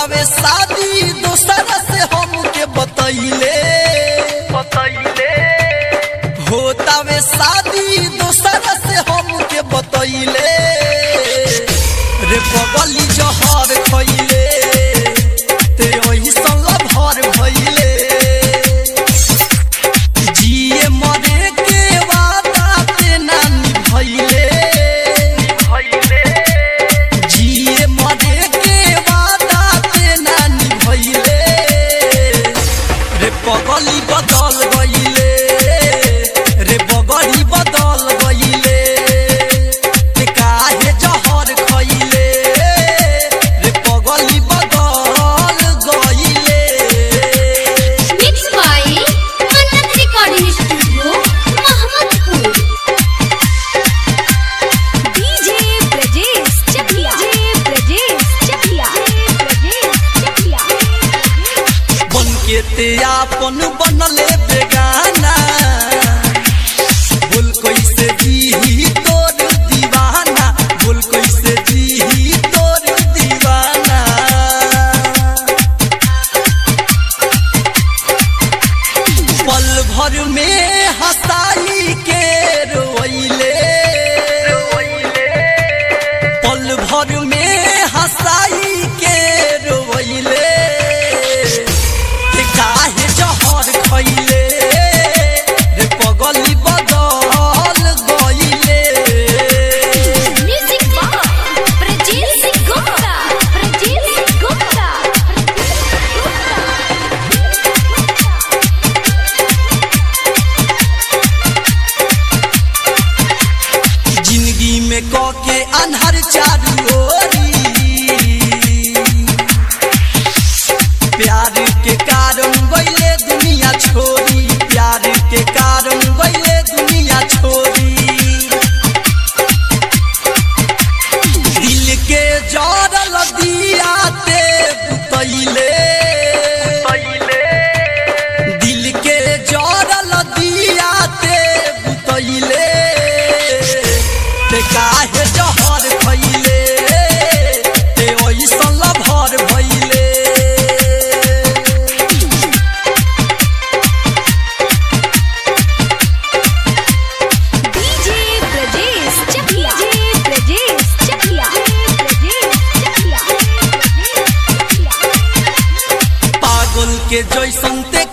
होतावे शादी दोसरा से हमके बतैले बतैले होतावे शादी दोसरा से हमके बतैले रे बगली जहर खैले ते ओही संग भर भइले जिए मरे के वादा ते ना निभैले भैले जिए मरे के वादा ते ना निभैले रे पगली बदल गईले रे बगड़ी बदल गईले ते काहे जहर खइले रे पगली बदल गईले Mixed by Mannat Recording Studio, Mahmudpur. DJ Brajesh Chakya. DJ Brajesh Chakya. Brajesh Chakya. बन के ते आपन बनले बेगाना बोल कैसे जी तोर दीवाना बोल कैसे जी तोर दीवाना पल भर में हंसाई के रोइले रोइले पल भर में हंसाई के रोइले ते काहे जहर खइले रे पगली बदल गइले Music by Brajesh Gupta. Brajesh Gupta. जिंदगी में क के अन्हर चारू ओरी प्यार के कारण गइले दुनिया छोड़ी प्यार के कारण गइले दुनिया छोड़ी दिल के जरल दिया ते बुतैले भैले दिल के जरल दिया ते बुतैले ते काहे जहर खइले ते ओइसन लभर भइले DJ Brajesh Chakya. DJ Brajesh Chakya. Brajesh Chakya. पागल के जैसन ते